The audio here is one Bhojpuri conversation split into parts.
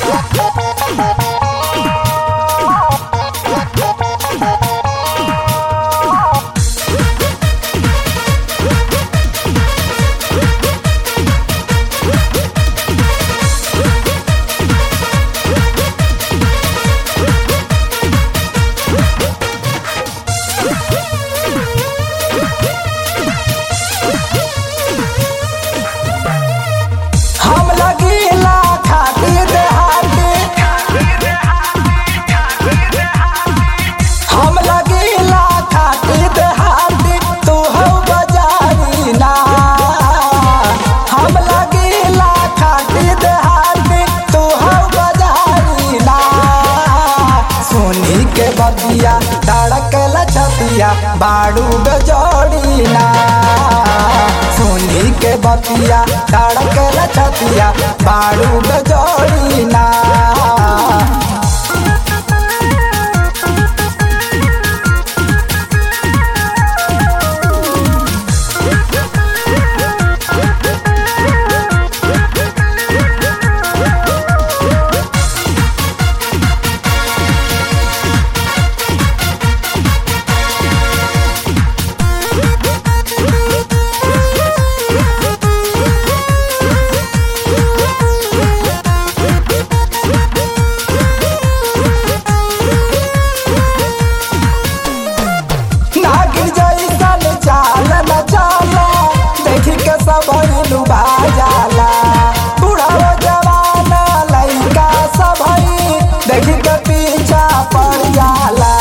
हम लगीला खातिर देहाती हम लगीला खातिर देहाती तू हो बजारी ना हम लगीला खातिर देहाती तू हो बजारी ना सोनी के बतिया धड़कल छतिया बाड़ू गजोड़ी ना सोनी के बतिया धड़कल छतिया बाड़ू गजोड़ी ना नागिन जैसन चाल न चाला देखी के सब लुभा जाला बुढ़ाओ जवान लइका सब देखी के पीछा पड़ जाला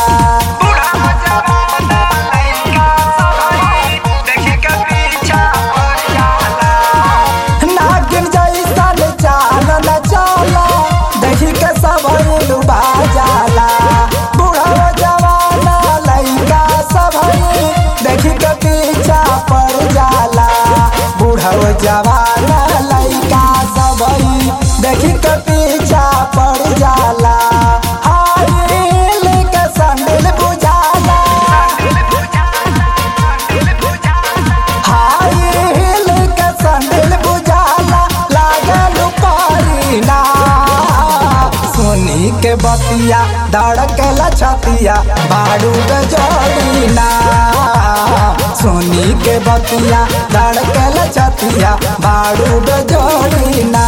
नागिन जैसन चाल न चाला देखी के सब लुभा जाला बुढ़ाओ जवान लइका सब देखी के पीछा पड़ जाला बुढ़ाओ जवान लइका सब देखी के पीछा पड़ जाला हाय हिल के संडिल बुझाला हाय हिल के संडिल बुझाला लागल पारीना सोनी के बतिया धड़कल छतिया बाड़ू गजोड़ीना सोनी के बतिया धड़कल छतिया बाड़ू गजोड़ीना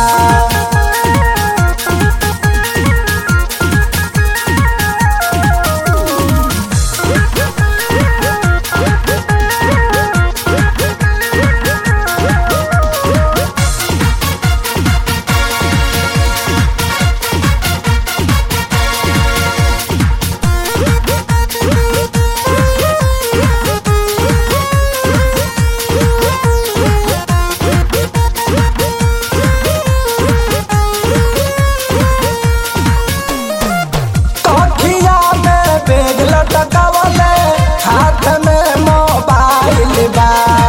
कखिया में बैग लटकावले हाथ में मोबाइल बा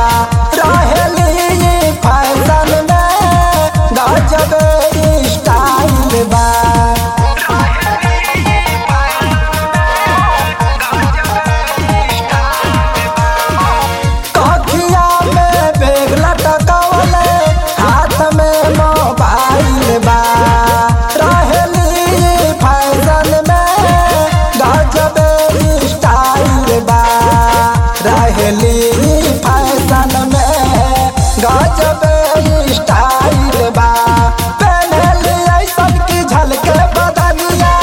रहेली फैशन में गजब स्टाइल बा कखिया में बैग लटकावले हाथ में मोबाइल बा रहेली फैशन में गजब स्टाइल बा रहेली फैशन में गजब स्टाइल बा पहनली ऐसन की झलके बदनिया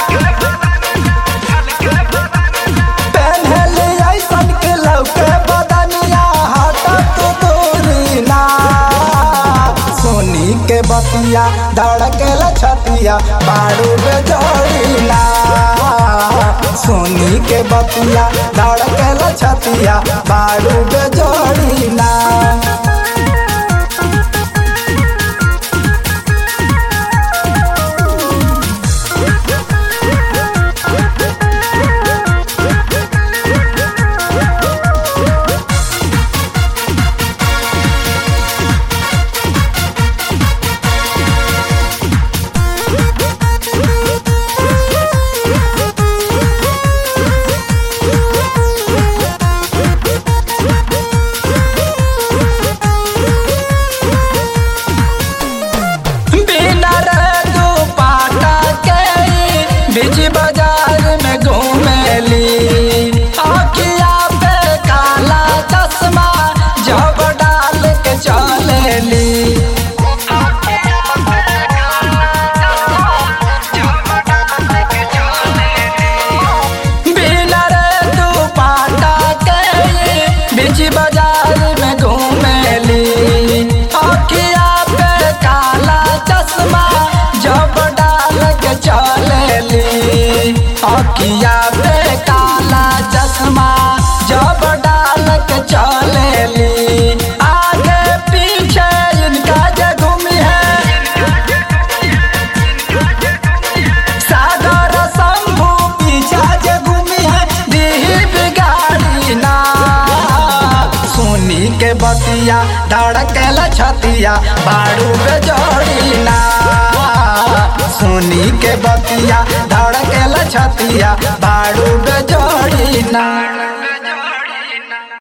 पहनली ऐसन के लौके बदनिया हटत दूरी ना सोनी के बतिया धड़कल छतिया बाड़ू बेजोड़ी ना सोनी के बतिया धड़कल छतिया बाड़ू बेजोड़ी ना छतिया धड़केला छतिया बाड़ू बेजोड़ी ना सुनी के बतिया धड़केला छतिया बाड़ू बेजोड़ी ना